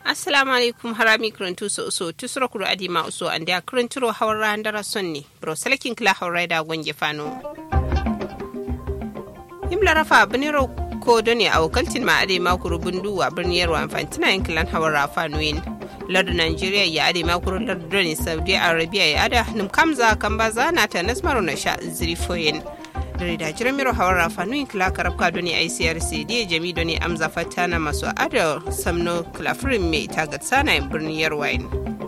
assalamu alaikum harami kurantu so so tusura kuru adima uso ande a kuranturo hawra ndara sonni bro salakin kila hawra da gonge fano himla rafa biniro ko doni a wakaltin ma ade ma kuru bundu a birnin yarwa fantina yankilan hawra fanoyin lardu nigeria ya ade ma kuru lardu doni saudi arabia ya ada num kamza kambaza na ta nasmaru na sha zirifoyin dare da jiran miro hawar rafanuin kila karabka doni icrc da jami doni amza fatana masu adar samno kilafirin mai tagat sana birnin yarwain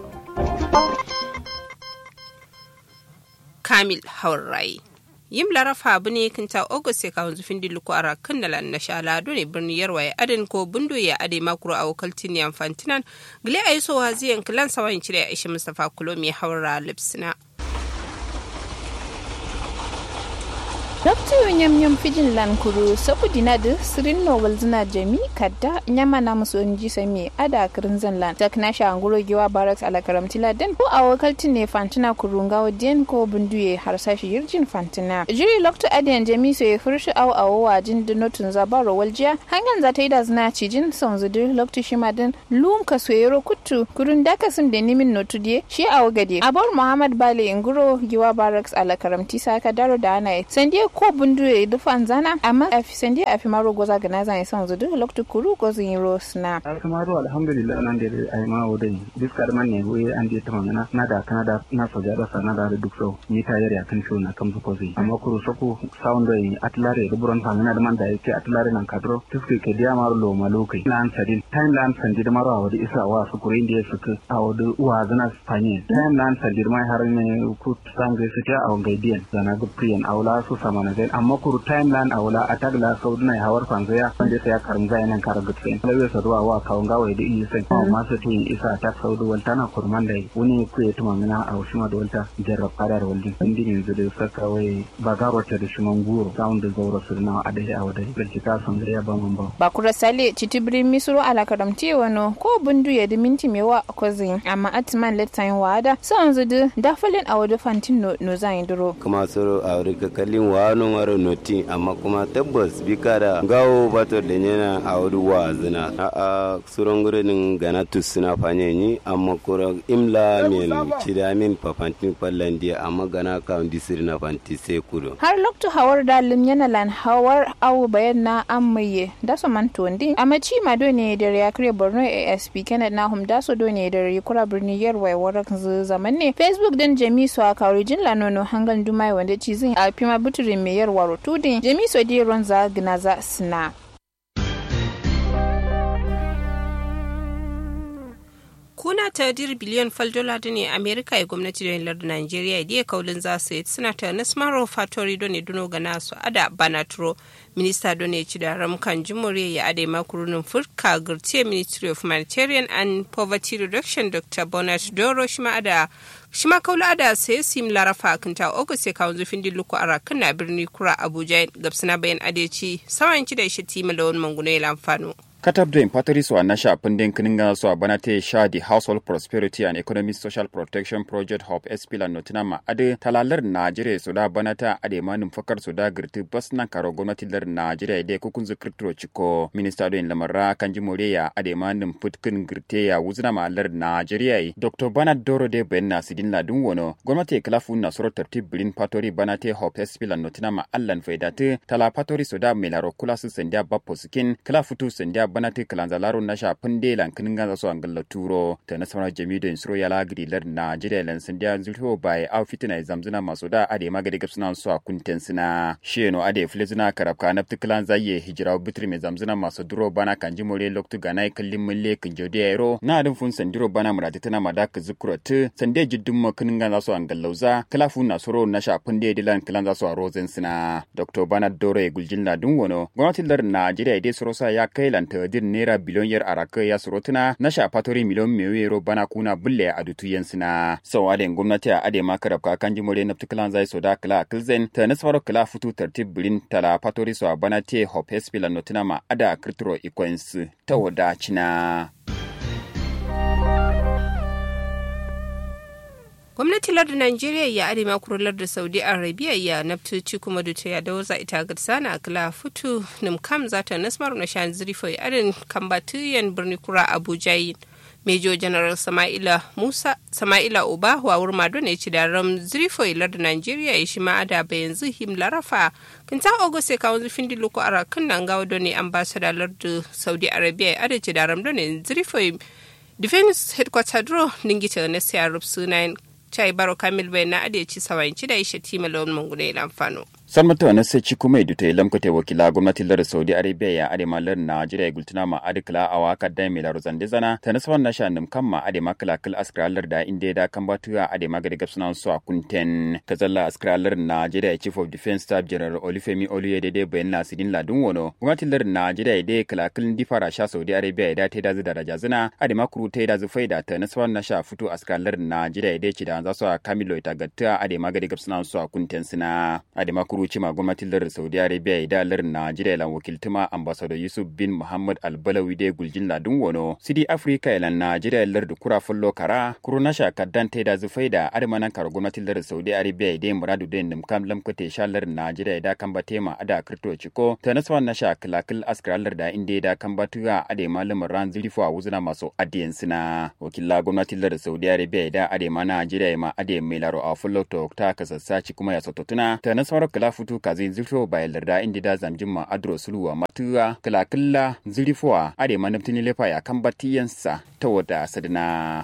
kamil hawar rai yim larafa abu ne kinta august ya kawo zufin diluku a rakan da na shala ne birnin yarwaye adin ko bundo ya ade makuru a wakaltin yan fantinan gile a yi sowa ziyan kilan sawayin cire a ishe mustapha kulo mai hawar lipsina Dr. Nyam Nyam Fijin Lankuru sabu dina da sirin Nobel zina jami kadda nyama na musu inji sami ada kirin zanlan tak na sha anguro giwa barracks ala karamtila den ko a wakaltin ne fantina kurunga wadiyan ko bunduye har sashi yirjin fantina jiri lokto adiyan jami so ya furshi aw awo wajin da notun zabaro waljiya hangan za ta yi da zina cijin son zudur lokto shima din lum ka soyero kuttu kurun daka sun da nimin notu diye shi awo gade abor muhammad bale inguro giwa barracks ala karamti saka daro da ana sandiya ko bundu ya yi fan zana amma a fi sandi a fi maro goza ga nazan ya san zudu loktu kuru gozin yi rosna. alkamaru alhamdulillah nan da ai ma wodai diska da manne goye an je ta magana na da kana da na soja da sana da duk so ni ta yare akan shi na kan ko zai amma kuru soko sound da atlare da buron fa na da man da yake atlare nan kadro tuske ke dia maro lo malokai lan sadin time lan sandi da maro awadi isa wa su kure inda suka awadi uwa zana spanye time lan sandi mai har ne ku sangai su ta awon gaidiyan zana ga priyan awla su sama na zai amma kuru timeline a wula a tagla sau duna ya hawar fanzo ya wanda sai ya karin zai nan kara gutsin lawe sa ruwa wa kawun gawa da iya sai kuma masu tin isa ta sau da walta na kurman da wani ku ya tuma mina a wasu ma da walta jarrab kadar waldin indi yanzu da saka wai ba garo ta da shuman guro sound da zaura su na a da a wadai galci ka san da ya ba mun ba ba kura sale citibrin misro ala karamti wano ko bundu ya da minti mewa kozin amma atman letain wada son zudu dafalin a wadu fantin no zan duro kuma soro a wuri kakalin wa no maro noti amma kuma tabbas bika da gawo bato da yana a wuri wa zina a a suron gurin gana tusuna fanye ni amma kura imla min cida min papantin kwallon dia amma gana ka disiri na fanti sai kudo har lokto hawar dalin yana lan hawar awu bayan na amaye da su man tondi amma ci ma do ne da ya kare borno asp kenneth na hum da su do ne da kura birni yarwai warak zaman ne facebook din jami su a kawai jin lanono hangal dumai wanda ci zin a fima buturin mai yarwaro tudin jami su di ronza gnaza sna kuna ta dir biliyan fal dola da ne amerika ya gwamnati da lardin nigeria da ya kaulin za su yi suna ta nasmaro fatori don ne duno ga nasu ada banatro minista don ne ci da ramkan jimuriya ya adai makurunin furka girtiya ministry of humanitarian and poverty reduction dr bonnet doro shi ada shi ma kaula da sai sim larafa kinta august ya kawo zufin dilluku a rakan na birni kura abuja gabsana bayan adeci sawan ci da shi tima lawan manguno ya lamfano katab da impatari su a na shafin din kinin gana su a bana ta sha the household prosperity and economic social protection project hub spila notina ma ade talalar najeriya su da bana ta ade manin fakar su da girti bas nan karo gwamnati lar najeriya da kukun zu kirtiro ciko minista don lamarra kan ji moriya ade manin futkin girte ya wuzna ma lar najeriya dr bernard doro de bayan na sidin ladun wono gwamnati kilafu na soro tartib bilin patori bana ta hub spila notina ma allan faidatu tala patori su da melaro kula su sandiya bappo sikin kilafu tu sandiya bana te kalanza laro na sha punde lan kinin ganza so angalla turo ta na samar jami da insuro ya lagri lar na jire lan sindiya zulho bai au fitina zamzuna maso da ade magade gapsuna so a kunten sina sheno ade flezuna karabka na tiklan zaye hijira bitri me zamzuna maso duro bana kanji more loktu ganai kallin mulle kin jode yaro na adin fun sandiro bana murati tana madaka zukurat sande jiddum ma kinin ganza so angallauza kalafu na soro na sha punde dilan kalanza so a rozen sina dr bana dore guljin ladun wono gwamnatin lar najeriya dai soro sa ya kai lanta din naira biliyon yar araka ya surutuna na shafatori miliyon mewero bana kuna bulle a dutu yansina sau aden gwamnati a ade ma karab ka kan jimore na tukulan zai so da kala kilzen ta nasfaro kala futu tartib bilin tala fatori so a bana te hop hespila notina ma ada kirturo ikoins ta wada cina. gwamnatin lardin najeriya ya arewa kurular da saudi arabia ya naftoci kuma da ya da waza ita ga sana kala futu nim kam zata nasmaru na shan zirifo ya adin kambatiyan birni kura abuja yin Major General Sama'ila Musa Sama'ila Uba wawur mado ne ci da ram zrifo ilar da Nigeria ya shi ma ada ba yanzu him larafa kinta ogose ka wanzu findi loko ara kan nan gawo do ne ambassador lardu Saudi Arabia ada ci da ram do ne zrifo defense headquarter dro ningita na siya rup sunayin chai baro kamil bai na ade ci sawanci da ishe tima lawan mangune lamfano. san mata na sai ci kuma idu ilam kote wakila gwamnatin lar saudi arabia ya ade malar najeriya ya gultuna ma ade kala awa kadda mai laro zande zana ta naswan na shanum kan ma ade makala kal askralar da inde da kan batuwa ade magade gapsuna su a kunten kazalla askralar najeriya chief of defense staff general olufemi oluyede de bayan nasidin ladun wono gwamnatin lar najeriya de kala kal difara sha saudi arabia ya da ta da daraja zina ade makuru ta da zufai da ta naswan na sha fito askralar najeriya de ci da za su a kamilo ita gatta ade magade gapsuna su a kunten sina ade makuru cima gwamnatin lar saudi arabia da lar najeriya lan wakiltuma ambassador yusuf bin muhammad albalawi de guljin ladun wono sidi africa lan najeriya lar da kura fullo kara kuru na sha kaddan ta da zufai da adamanan kar gwamnatin lar saudi arabia da muradu da nim kam lam kate sha lar najeriya da kan batema ada kripto ciko ta naswa na sha kilakil askralar da inde da kan batuga ade malamin ran zilifo a wuzuna masu adiyan sina wakilla gwamnatin lar saudi arabia da ade ma najeriya ma ade mai laro a fullo to ta kasassaci kuma ya sototuna ta nasawar kila futu kazi zilfo bayan larda inda da zamjin ma adro suluwa matuwa kilakilla zilifowa ade ma naftini lefa ya kan batiyansa ta wada sadina.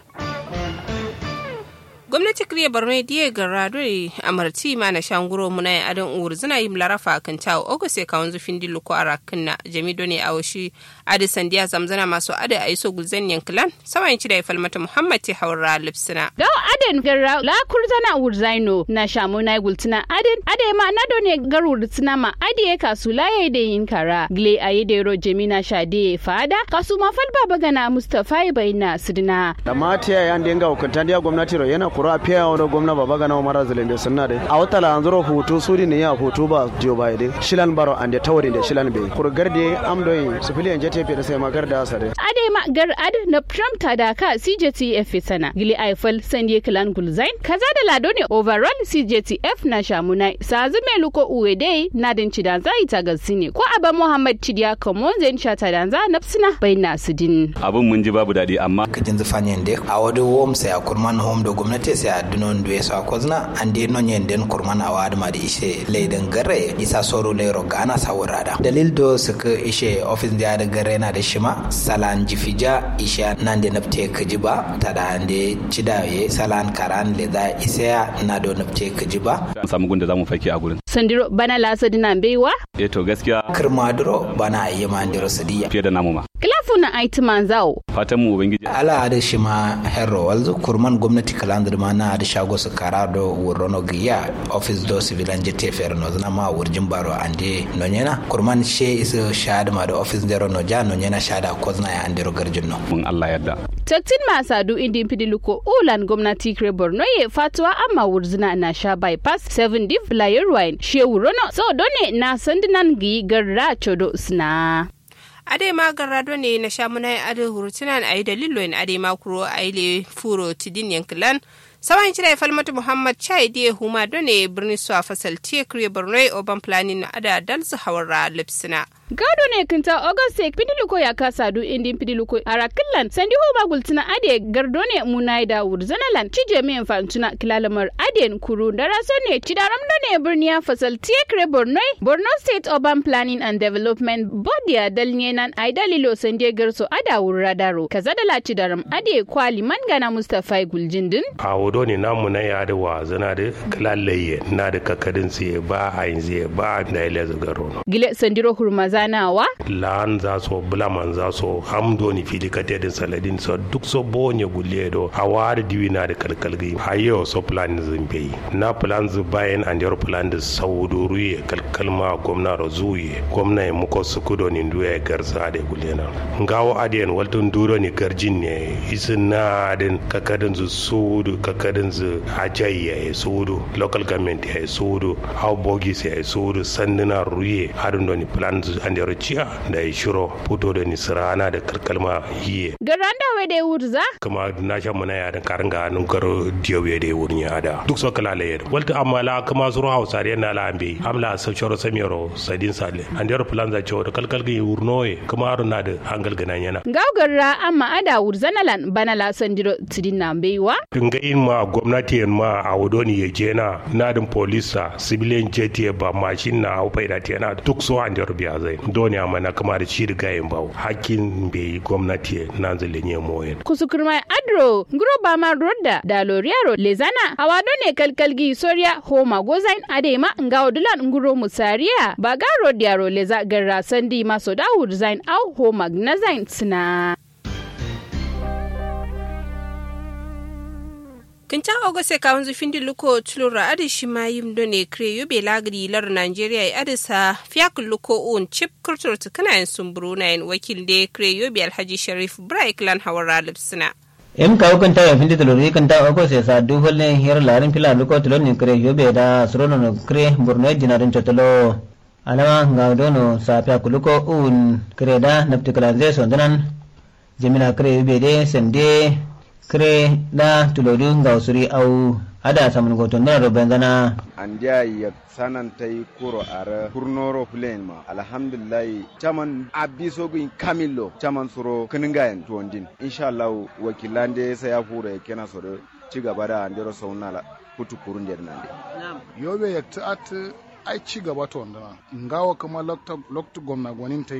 gwamnati kriya borno diye ga radoi amarti ma na shanguro muna yin adon uwur zina yi larafa kan tawo ogo sai kawon zufin dillu ko arakin na jami doni a washi adi sandiya zamzana masu ada a iso gulzan yankilan sawan ci da ya falmata muhammad ti haura lipsina. gaw aden garra la kurzana urzaino na shamu na gultina aden ade ma na doni gar urtina ma ade kasu la ya da yin kara gle a yi da jami na sha de fada kasu ma fal baba gana mustafa bayna sidina. da matiya yan dinga hukuntan dia gwamnati ro yana kuro a fiya wani gwamna baba gana umar zilembe sunna de a wata la anzuro hutu suri ne ya hutu ba jiyo ba de shilan baro ande tawari de shilan be kur garde amdoyi sifiliyan jete pe da sai magar da asare ade ma gar ad na Trump ta da ka CJTF sana gili Eiffel sandie klan gulzain kaza da lado ne overall CJTF na shamunai sazu me luko uwe dai na din cidan zai ta gasine ko aba Muhammad Chidiya Kamon zai shata danza nafsina bai nasidin abin mun ji babu dadi amma kajin zufanyen de a wadi wom sai a kurman home da gwamnati sai a dunon duwe sa kozna an de non yen den kurman a wadi ma da ishe leiden gare isa soro lero gana sa wurada dalil do suka ishe office da da gare na da shima salan jifija isha nan de napte kajiba ta da ande cidaye salan karan le da isa na do napte kajiba an samu gunda zamu fake a gurin sandiro bana lasa dinan baiwa eh to gaskiya kirmaduro bana ayi ma ndiro sadiya fiye da namu ma kilafu na aiti manzao fatan mu ubangiji ala da shi ma herro walzu kurman gwamnati kalandar ma na da shago su kara do wurono giya office do civilian jete fer no zana ma wurjin baro ande no nyena kurman she isu shada ma da office dero no ja no nyena shada kozna ya andero garjin no mun Allah yarda taktin masadu indin pidiluko ulan gwamnati kre borno ye fatuwa amma wurzina na sha bypass 7 div layer wine she wurono so done na sandinan gi garra chodo sna ade ma garrado ne na shamuna ade hurutunan ayi dalilo in ade ma kuro ayi furo tidin yankilan sawan cire falmatu muhammad chai die huma done birni su a fasal tie kriye borno oban planning na ada dalsu hawara lipsina gado ne kinta auguste pidiluko ya kasa du indin pidiluko arakillan sandi ho gultina ade gardo ne munai da wurzanalan cije mi infantuna kilalamar aden kuru daraso ne cidaram da ne birniya fasal tiekre borno borno state urban planning and development board ya dalnye nan ai dalilo sande garso ada wurradaro kaza da la cidaram ade kwali mangana mustafa guljindin a wodo ne namu na ya da wa zana da kilalaye na da kakadin siye ba a yin siye ba da ile zagaro gile sandiro hurmaza zanawa? Lan za so bulaman za so hamdo ni fili kate din saladin so duk so bonye gulle do hawar diwi na da kalkalgi hayo so plan zimbe na plan zu bayan and your plan da saudu ruye kalkalma gwamna ro zuye gwamna ya muko su kudo ni nduya garza da gulle na ngawo adiyan waltun duro ni garjin ne isin na adin kakadin zu sudu kakadin zu ajayya ya sudu local government ya sudu how bogis ya sudu sanduna ruye harin do ni plan zu and yaro ciya da ya shiro fito da nisirana da kalkalma hiye garanda we da wurza kuma na shan muna ya da karin ga hannun karo diyowe da wurin ya da duk so kala layar walta amma la kuma suru hausa da yana la ambe amla sa shoro samiro sadin sale and yaro plan za cewa da kalkal ga wurnoye kuma aro na da hangal ganan yana gaugarra amma ada wurzanalan bana la sandiro tidin na beiwa dinga in ma gwamnati ma a wudoni ya je na nadin polisa civilian jet ba mashin na hau faida yana duk so an yaro biya zai doni amma na kama da shi riga yin bawo hakkin bai gwamnati na zalin ya moyen kusukurmai adro nguro bama rodda da loriaro lezana awado ne kalkalgi soria homa gozain adema ngawo dulan nguro musariya baga rodiaro leza garra sandi maso da zain au homa gnazain sina kinta ogose kawun zufin di luko tulura adi shi ma yim do ne kre yobe lagri lar Nigeria ya adisa fiyak luko un chip kurtur tukana yin sumburu na yin wakil de kre yobe alhaji sharif braik lan hawara lipsina. em ka kan ta fin tilo ri kan ta ko se sa du hol ne her larin pila luko tilo ni kre yobe da surono no kre burno jinarin chotolo alama nga dono sa fiyak luko un kre da naptikala ze sondanan jemina kre yobe de sende kire da tulodu ga usuri au ada samun goton da roben zana andiya ya sanan ta yi kuro are kurnoro plane ma alhamdulillah chaman abiso gun kamilo chaman suro kiningayen tuwandin insha Allah wakilan da sai ya fura ya kena soro ci gaba da andero sauna kutu kurun da nan yobe ya ta'at ai ci gaba to wanda ngawa kuma lokta lokta gwamna gwanin ta